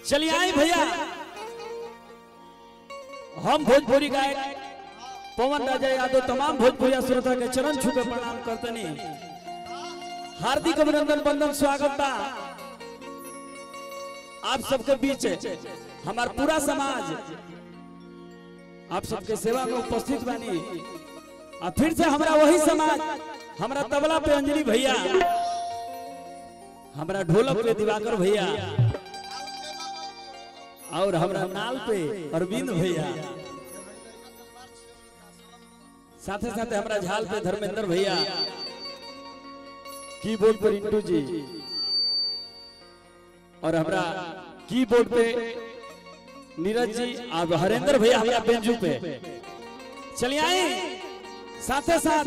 चलिए आए भैया हम भोजपुरी गायक पवन राजा यादव तमाम भोजपुरिया श्रोता के चरण छू के प्रणाम करतनी हार्दिक अभिनंदन बंदन स्वागत बा आप सबके बीच हमार पूरा समाज आप सबके सेवा में उपस्थित बानी और फिर से हमरा वही समाज हमरा तबला पे अंजलि भैया हमरा ढोलक पे दिवाकर भैया और हमरा नाल पे अरविंद भैया साथे साथे हमरा झाल पे धर्मेंद्र भैया कीबोर्ड पर इंटू जी और हमरा कीबोर्ड पे नीरज जी और हरेंद्र भैया हमरा बेंजू पे चलिए आए साथे साथ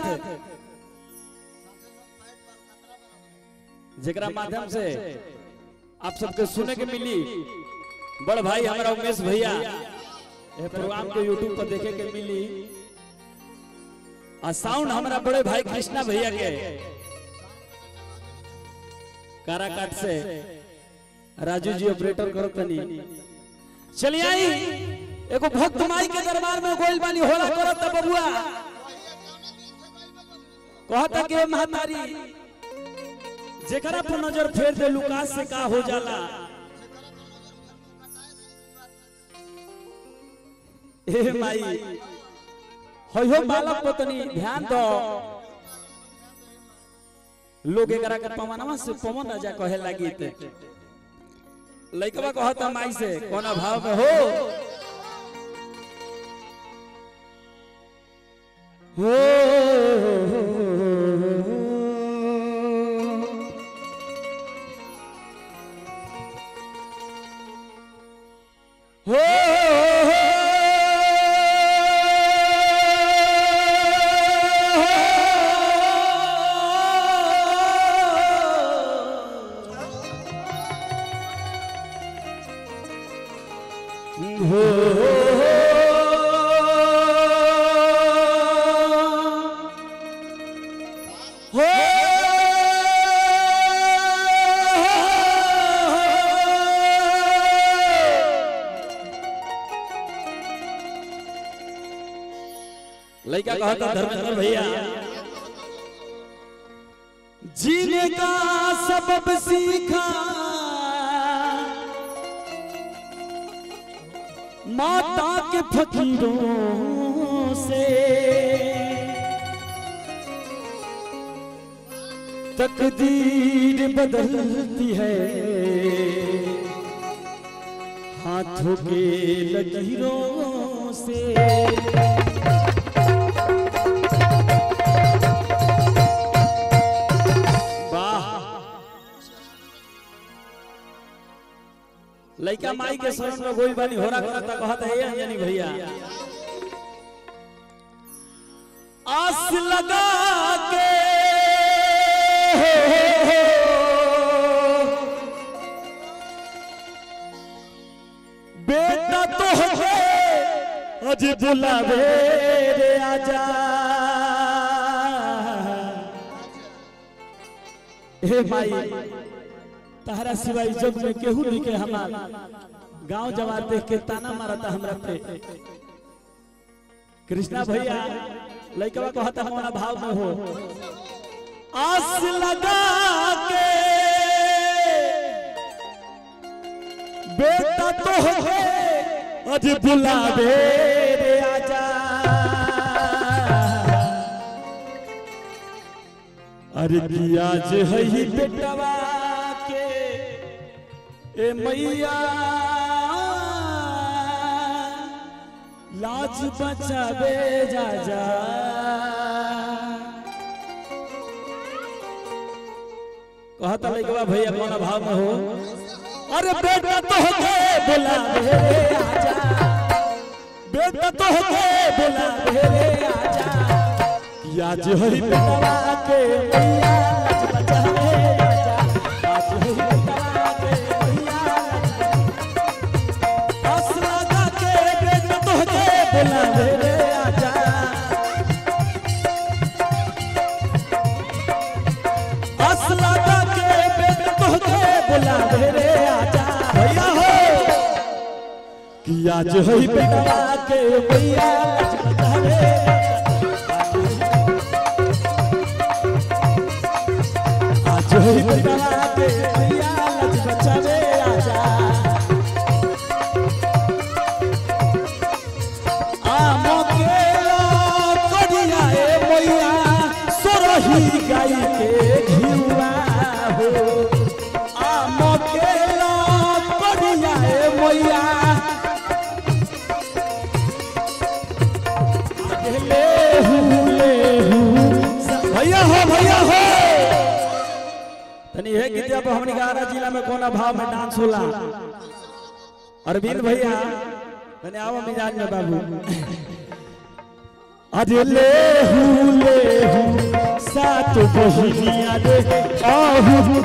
जेकरा माध्यम से आप सबके सुने के मिली बड़ भाई हमारा उमेश भैया ये प्रोग्राम के यूट्यूब पर देखे के मिली और साउंड हमारा बड़े भाई कृष्णा भैया के काराकाट से राजू जी ऑपरेटर करो तनी चलिए आई एगो भक्त माई के दरबार में गोइल बानी होला करत त बबुआ कहता के महातारी जेकरा पर नजर फेर दे लुकास से का हो जाला ए माई होयो बालक पत्नी ध्यान दो लोग एकरा के पवनवा से पवन राजा कहे लगी ते लइकवा कहता माई से कोना भाव में हो हो हो लड़का कहता धर्मेंद्र भैया जीने का सबब सीखा माता के फकीरों से तकदीर बदलती है हाथों के लकीरों से लइका माई के शरण में गोई बानी होरा करता कहत है अंजनी भैया आस लगा के बेटा तो है अज बुलावे रे आजा हे माई तहरा सिवाय जग में केहू नहीं के हमार गांव जवार देख के ताना मारता हमरा पे कृष्णा भैया लइकवा कहता हमारा भाव में हो आस लगा के बेटा तो है अज बुलावे रे आजा अरे की आज है ही बेटवा के ए मैया लाज बचावे जा जा कहता लइकवा भैया कौन भाव में हो अरे बेटा तो होके बोला रे आजा बेटा तो होके बोला रे आजा कि आज हरी बेटवा के मैया लाज बचावे आजा आज हरी बेटवा के मैया लाज लगा के बेटा तो होके बोला रे आजा असला के बेटा तो के बुला रे आजा भैया हो किया जो है बेटवा के भैया लज बचावे आज है बेटवा के भैया लज बचावे आजा आमो के करिया ए मैया सोरही गाई के घिउआ हो आमो के करिया ए मैया ले हूँ ले हूँ भैया हो भैया हो तनी है कि जब हमनी गारा जिला में कोना भाव में डांस होला अरविंद भैया तनी आओ मिजाज में बाबू अरे ले हूँ ले हूँ सात बहिनिया रे आहू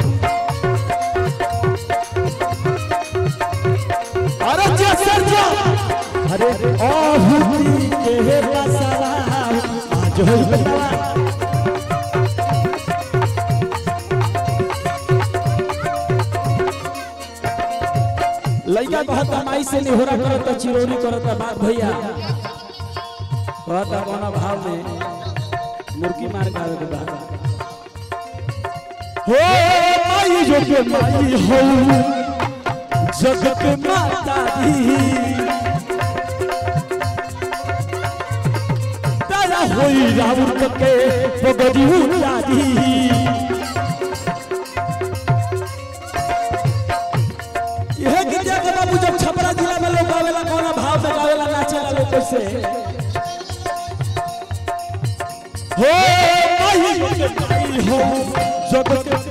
अरे जा सर जा अरे आहुति के बसरा आज हो बेटवा लइका कहता माई से निहोरा करता चिरौरी करता बात भैया कहता कोना भाव में मुर्गी मार के आवे के बाद हो माई जो के माई हो जगत माता दी तारा होई राउर के पगड़ी उतारी यह गीतिया के बाबू जब छपरा जिला में लोग गावेला कौन भाव में गावेला नाचेला लोग कैसे हो माही के माही हो जगत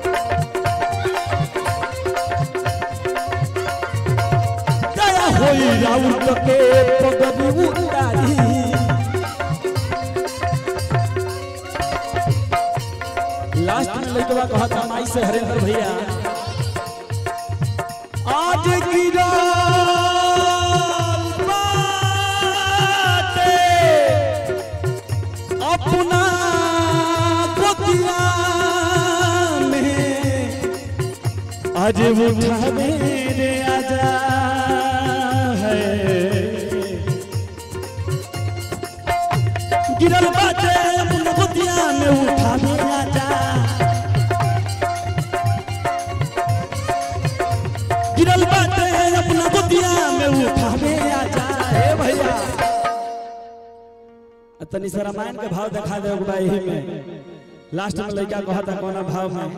दया होई राउत के पगड़ी उतारी लास्ट में लइकवा कहता माई से हरेंद्र भैया आज गिरा बाटे अपना गोतिया में आज उठा मेरे आजा है गिरल बाटे अपना गोतिया में उठा मेरे आजा गिरल बाटे अपना गोतिया में उठावे आ जाए भैया तनी सा रामायण के भाव दिखा दे एक बार यही में लास्ट में लड़का कहता कोना भाव में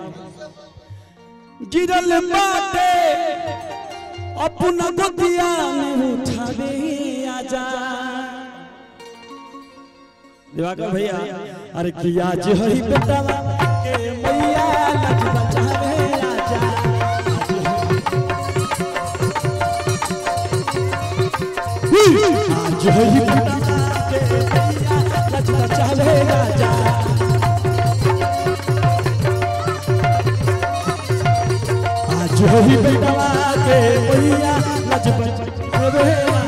गिरल बाटे अपना गोतिया में उठावे आ जा दिवाकर भैया अरे किया जे हई बेटा के मैया लज बचावे आ जा आज होई बेटा के भैया लज बचावे राजा आज होई बेटा के भैया लज बचावे